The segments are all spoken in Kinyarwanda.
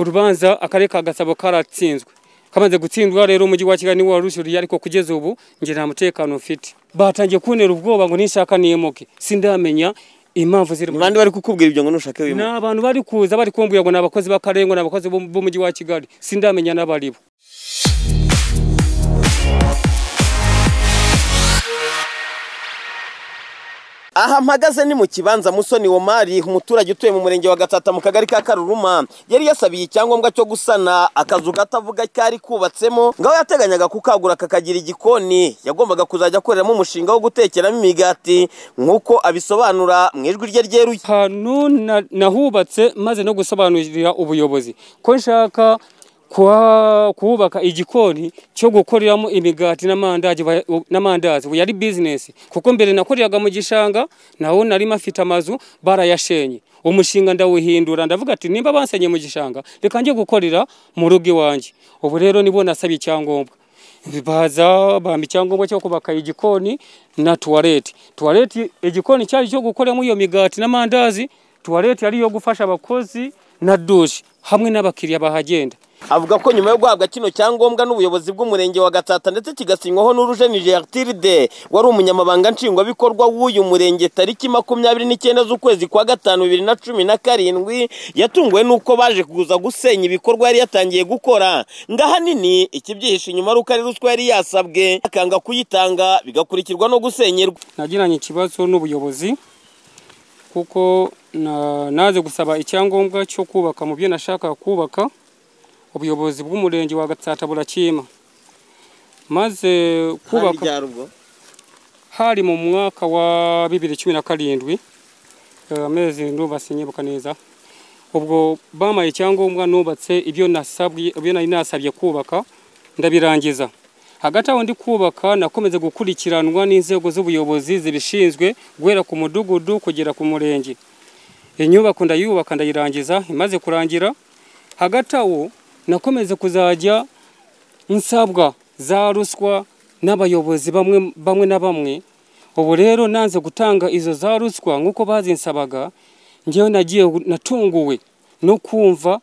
urubanza akarere ka gasabo karatsinzwe kamaze gutsindwa rero umujyi wa kigali niwo warushyuriye ariko kugeza ubu ngira nta mutekano mfite batangiye kuntera ubwoba ngo ninshaka niyemuke sindamenya impamvu ziri ni bande bari kukubwira ibyo ngo nushake ni wimuka abantu bari kuza bari kumbwira ngo ni abakozi b'akarere ngo ni abakozi bo- b'umujyi wa kigali sindamenya n'abaribo aha mpagaze ni mu kibanza musoni womari umuturage utuye mu murenge wa gatata mu kagari ka karuruma yari yasabiye icyangombwa cyo gusana akazu gato avuga kari kubatsemo ngaho yateganyaga kukagura kakagira igikoni yagombaga kuzajya akoreramo umushinga wo gutekeramo imigati nk'uko abisobanura mu ijwi rye ryeruye ahantu na- nahubatse maze no gusobanurira ubuyobozi ko nshaka kuha- kuhubaka igikoni cyo gukoreramo imigati n'amandazi ba- n'amandazi ubu yari bizinesi kuko mbere nakoreraga mu gishanga naho nari mfite amazu barayashenye umushinga ndawuhindura ndavuga ati nimba bansenye mu gishanga reka njye gukorera mu rugo iwanjye ubu rero nibo nasabye icyangombwa baza bampa icyangombwa cyo kubaka igikoni na tuwarete tuwarete igikoni cyari cyo gukoramo iyo migati n'amandazi tuwarete yari iyo gufasha abakozi na dushe hamwe n'abakiriya bahagenda avuga ko nyuma yo guhabwa kino cyangombwa n'ubuyobozi bw'umurenge wa gatata ndetse kigasinywaho n'urujeni gertiride wari umunyamabanga nshingwabikorwa w'uyu murenge tariki makumyabiri n'icyenda z'ukwezi kwa gatanu bibiri na cumi na karindwi yatunguwe n'uko baje kuza gusenya ibikorwa yari yatangiye gukora ngo ahanini ikibyihishe inyuma ari uko ari ruswa yari yasabwe akanga kuyitanga bigakurikirwa no gusenyerwa nagiranye ikibazo n'ubuyobozi kuko na- naje gusaba icyangombwa cyo kubaka mu byo nashakaga kubaka ubuyobozi bw'umurenge wa gatsata burakima maze kubaka hari mu mwaka wa bibiri cumi na karindwi eh, amezi ndumva sinyibuka neza ubwo bamaye icyangombwa nubatse ibyo nasabwe ibyo nari nasabye kubaka ndabirangiza hagati aho ndi kubaka nakomeze gukurikiranwa n'inzego z'ubuyobozi zibishinzwe guhera ku mudugudu kugera ku murenge inyubako ndayubaka ndayirangiza imaze kurangira hagati aho nakomeze kuzajya nsabwa za ruswa n'abayobozi bamwe bamwe na bamwe ubu rero nanze gutanga izo za ruswa nk'uko bazinsabaga ngewe nagiye natunguwe no kumva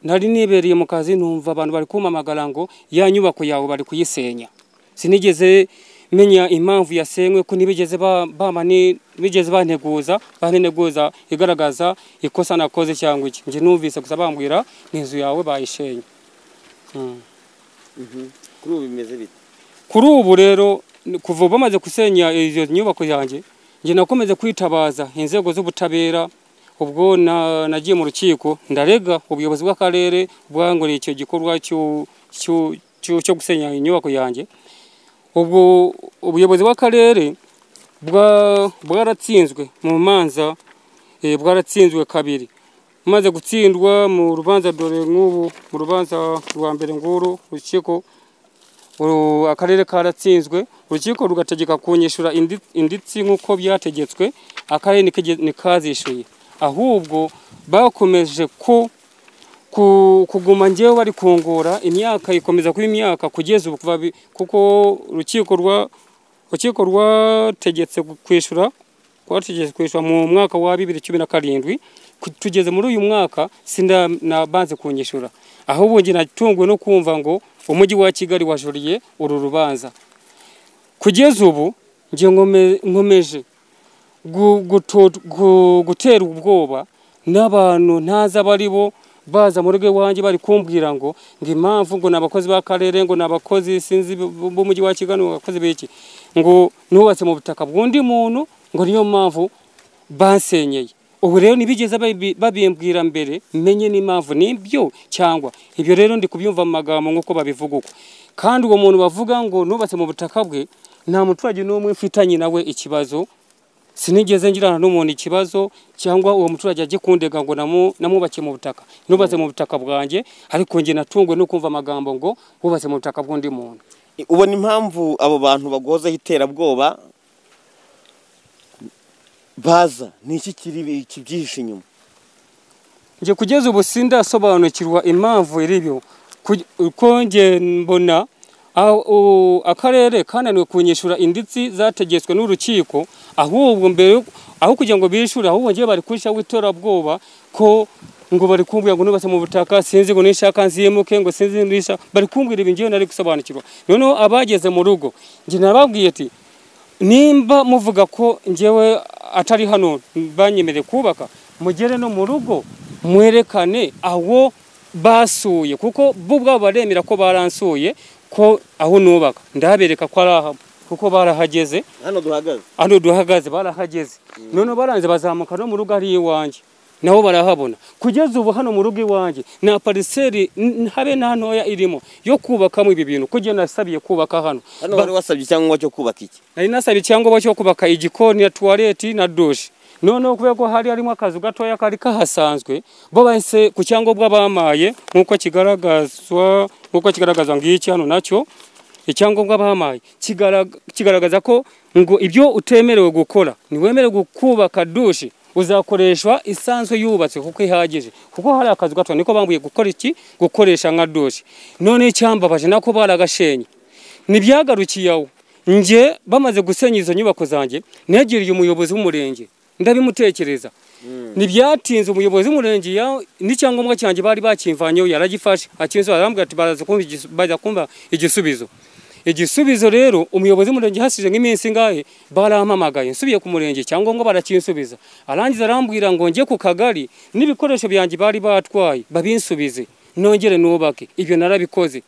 nari nibereye mu kazi numva abantu bari kumpamagara ngo ya nyubako yawe bari kuyisenya sinigeze menya impamvu yasenywe ko ntibigeze ba- bama ni- bigeze banteguza banteguza igaragaza ikosa nakoze cyangwa iki njye numvise gusa bambwira ni inzu yawe bayishenye kuri ubu bimeze bite kuri ubu rero ni- kuva bamaze gusenya izo nyubako yanjye njye nakomeze kwitabaza inzego z'ubutabera ubwo na- nagiye mu rukiko ndarega ubuyobozi bw'akarere bwangoreye icyo gikorwa cyo- cyo cyo- cyo gusenya inyubako yanjye ubwo ubuyobozi bw'akarere bwa- bwaratsinzwe mu manza eh, bwaratsinzwe kabiri maze gutsindwa mu rubanza dore nk'ubu mu rubanza rwa mbere nguru urukiko Uru- akarere karatsinzwe urukiko rugategeka kunyishyura indi- inditsi nk'uko byategetswe akarere ntikige- ntikazishyuye ahubwo bakomeje ku ku- kuguma njyewe bari kungura imyaka ikomeza kuba imyaka kugeza ubu kuva bi- kuko urukiko rwa urukiko rwategetse kwishyura rwategetse kwishyura mu mwaka wa bibiri cumi na karindwi ku- tugeze muri uyu mwaka sinabanze kunyishyura ahubwo njye natunguwe no kumva ngo umujyi wa kigali wajuriye uru rubanza kugeza ubu njye nkome- nkomeje gu- guto- gu- gutera ubwoba n'abantu ntazi abari bo baza mu rugo iwanjye bari kumbwira ngo ngo impamvu ngo ni abakozi b'akarere ngo ni abakozi sinzi b- b'umujyi wa kigali ngo abakozi b'iki ngo nubatse mu butaka bw'undi muntu ngo niyo mpamvu bansenyeye ubu rero ntibigeze babi- babimbwira mbere menye n'impamvu nibyo cyangwa ibyo rero ndi kubyumva mu magambo nk'uko babivuga uko kandi uwo muntu bavuga ngo nubatse mu butaka bwe nta muturage n'umwe mfitanye nawe ikibazo sinigeze ngirana n'umuntu ikibazo cyangwa uwo muturage ajye kundega ngo namu- namubakiye mu butaka nubatse mu butaka bwanjye ariko njye natungwe no kumva amagambo ngo wubatse mu butaka bw'undi muntu ubona impamvu abo bantu baguhozaho iterabwoba baza ni iki kiri kibyihishe inyuma njye kugeza ubu sindasobanukirwa impamvu iri ibyo Ku- uko njye mbona aho- u- akarere kananiwe kunyishyura inditsi zategetswe n'urukiko ahubwo mbere aho kugira ngo bishyure ahubwo njyewe bari kunshyiraho iterabwoba ko ngo bari kumbwira ngo nubatse mu butaka sinzi ngo nishaka nzimuke ngo sinzi nisha bari kumbwira ibi ngewe nari gusobanukirwa noneho abageze mu rugo njye nababwiye ati nimba muvuga ko ngewe atari hano banyemereye kubaka mugere no mu rugo mwerekane aho basuye kuko bo ubwabo baremera ko baransuye ko aho nubaka ndabereka ko ari aha kuko barahageze hano duhagaze hano duhagaze barahageze noneho baranze bazamuka no mu rugo ari iwanjye nabo barahabona kugeza ubu hano mu rugo iwanjye nta pariseri n- habe nta ntoya irimo yo kubakamo ibi bintu kuko nasabiye kubaka hano hano wari wasabye icyangombwa cyo kubaka iki nari nasabye icyangombwa cyo kubaka igikoni na tuwareti na dushe noneho kubera ko hari harimo akazu gatoya kari kahasanzwe bo bahise ku cyangombwa bamaye nk'uko kigaragazwa nk'uko kigaragazwa ngiki hano nacyo icyangombwa bamaye kigaraga- kigaragaza ko ngo ibyo utemerewe gukora ntiwemerewe kubaka dushe uzakoreshwa isanzwe yubatse kuko ihagije kuko hari akazu gato niko bambuye gukora iki gukoresha nka dushe none icyambabaje nako baragashenye ntibyagarukiye aho njye bamaze gusenya izo nyubako zanjye negereye umuyobozi w'umurenge ndabimutekereza ntibyatinze umuyobozi w'umurenge ya- n'icyangombwa cyanjye bari bakimvanyeho yaragifashe akinsobanurira arambwira ati baraza kumva igis- bajya kumva igisubizo igisubizo rero umuyobozi w'umurenge hasize nk'iminsi ingahe barampamagaye nsubiye ku murenge icyangombwa barakinsubiza arangiza arambwira ngo njye ku kagari n'ibikoresho byanjye bari batwaye babinsubize nongere nubake ibyo narabikoze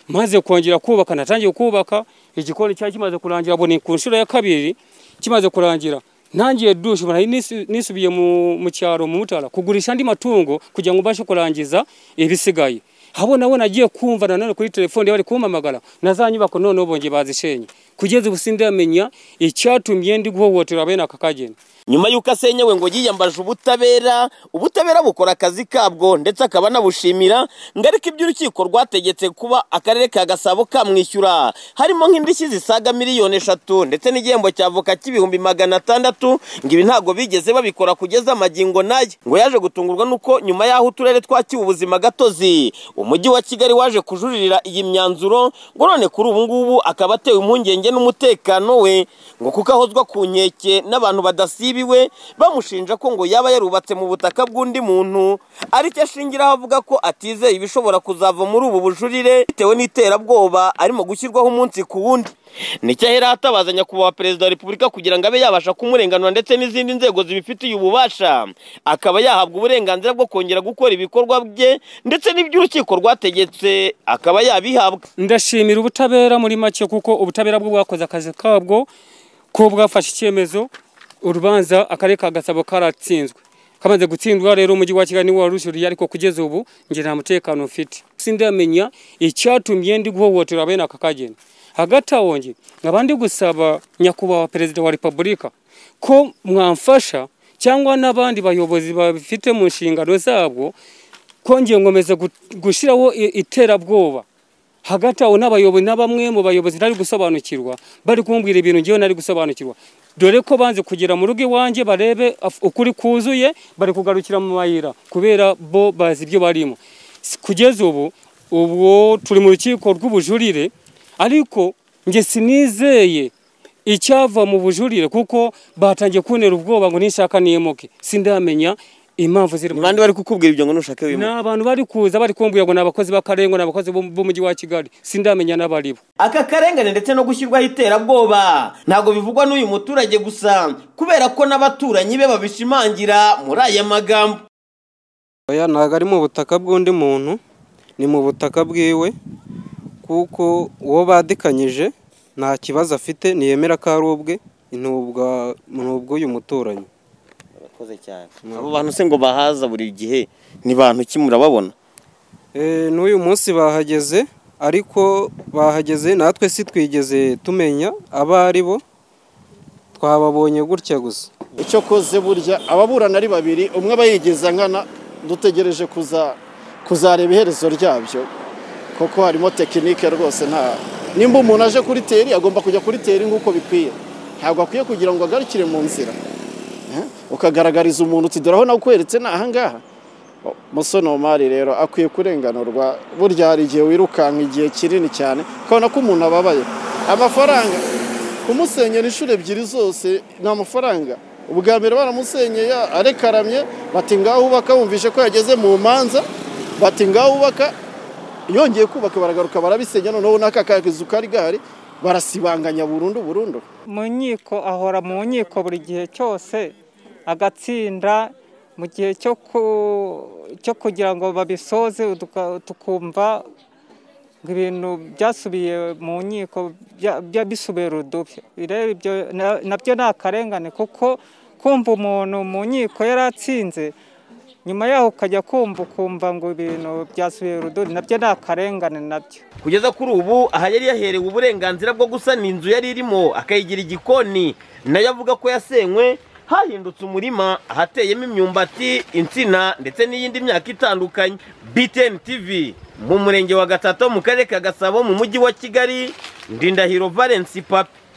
maze kongera kubaka natangiye kubaka igikoni cyari kimaze kurangira bone ku nshuro ya kabiri kimaze kurangira ntangiye dushe ubona nisu- nisubiye mu, mu cyaro mu mutara kugurisha andi matungo kugira ngo mbashe kurangiza ibisigaye habo nabo nagiye kumva nanone kuri telefone bari kumpamagara na za nyubako noneho bongeye bazishenye kugeza ubu sindamenya icyatumye ndi guhohotera bene aka kageni nyuma y'uko asenyewe ngo yiyambaje ubutabera ubutabera bukora akazi kabwo ndetse akaba anabushimira ngo ariko ibyo urukiko rwategetse kuba akarere ka gasabo kamwishyura harimo nk'indishyi zisaga miliyoni eshatu ndetse n'igihembo cya voka cy'ibihumbi magana atandatu ngo ibi ntabwo bigeze babikora kugeza amagingo naye ngo yaje gutungurwa n'uko nyuma y'aho uturere twakiwe ubuzima gatozi umujyi wa kigali waje kujuririra iyi myanzuro ngo none kuri ubu ngubu akaba atewe impungenge n'umutekano we ngo kuko ahozwa ku nkeke n'abantu badasibiwe bamushinja ko ngo yaba yarubatse mu butaka bw'undi muntu aricyo ashingiraho avuga ko atizeye ibishobora kuzava muri ubu bujurire bitewe n'iterabwoba arimo gushyirwaho umunsi ku wundi nicyo ahera atabaza nyakubahwa perezida wa repubulika kugira ngo abe yabasha kumurenganura ndetse n'izindi nzego zibifitiye ububasha akaba yahabwa uburenganzira bwo kongera gukora ibikorwa bye ndetse n'iby'urukiko rwategetse akaba yabihabwa ndashimira ubutabera muri make kuko ubutabera bwo bwakoze akazi kabwo ko bwafashe icyemezo urubanza akarere ka gasabo karatsinzwe kamaze gutsindwa rero umujyi wa kigali niwo warushyuriye ariko kugeza ubu njye nta mutekano mfite sindamenya icyatumye ndi guhohotera bene aka kageni hagati aho njye nkaba ndi gusaba nyakubahwa perezida wa repubulika ko mwamfasha cyangwa n'abandi bayobozi babifite mu nshingano zabwo kongeye nkomeza gu- gushyiraho i- iterabwoba hagati aho n'abayobozi na bamwe mu bayobozi ntari gusobanukirwa bari kumbwira ibintu ngewe ntari gusobanukirwa dore ko banze kugera mu rugo iwanjye barebe af- ukuri kuzuye bari kugarukira mu mayira kubera bo bazi ibyo barimo S- kugeza ubu ubwo turi mu rukiko rw'ubujurire ariko njye sinizeye icyava mu bujurire kuko batangiye kuntera ubwoba ngo nishaka nimuke sindamenya impamvu ziri mu- abandi bari kukubwira ibyo ngo nushake ni wimuke abantu bari kuza bari kumbwira ngo ni abakozi b'akarere ngo ni abakozi bo- b'umujyi wa kigali sindamenya n'abari bo aka karengane ndetse no gushyirwaho iterabwoba ntabwo bivugwa n'uyu muturage gusa kubera ko n'abaturanyi be babishimangira muri aya magambo Oya ntabwo ari mu butaka bw'undi muntu ni mu butaka bwiwe kuko uwo badikanyije nta kibazo afite ntiyemera ko ari ubwe ntubwa ubw'uyu muturanyi murakoze cyane abo bantu se ngo bahaza buri gihe ni bantu ki murababona Eh, n'uyu munsi bahageze ariko bahageze natwe si twigeze tumenya abo ari bo twababonye gutya gusa icyo koze burya ababurana ari babiri umwe aba yigiza nkana dutegereje kuza kuzareba iherezo ryabyo kuko harimo tekinike rwose nta nimba umuntu aje kuri teri agomba kujya kuri teri nk'uko bikwiye ntabwo akwiye kugira ngo agarukire mu nzira Eh? ukagaragariza umuntu uti dore aho nakweretse ni ahangaha O, musonomari rero akwiye kurenganurwa burya hari igihe wirukanka igihe kinini cyane ukabona ko umuntu ababaye amafaranga kumusenyera inshuro ebyiri zose ni amafaranga ubwa mbere baramusenyeye arekaramye bati ngaho ubaka bumvishe ko yageze mu manza bati ngaho ubaka yongeye kubaka baragaruka barabisenya noneho n'aka kazu kari gahari barasibanganya burundu burundu mu nkiko ahora mu nkiko buri gihe cyose agatsinda mu gihe cyo ku- cyo kugira ngo babisoze uduka- tukumva ngo ibintu byasubiye mu nkiko bya- bya- bisubiye rudubi rero ibyo na- nabyo ni akarengane kuko kumva umuntu mu nkiko yari atsinze nyuma yaho ukajya kumva ukumva ngo ibintu byasubiye rudubi nabyo ni akarengane nabyo kugeza kuri ubu aha yari yaherewe uburenganzira bwo gusana inzu yari irimo akayigira igikoni nayo avuga ko yasenywe hahindutse umurima ahateyemo imyumbati insina ndetse n'iyindi myaka itandukanye btn tv mu murenge wa gatatu mu karere ka gasabo mu mujyi wa kigali ndindahiro valence pape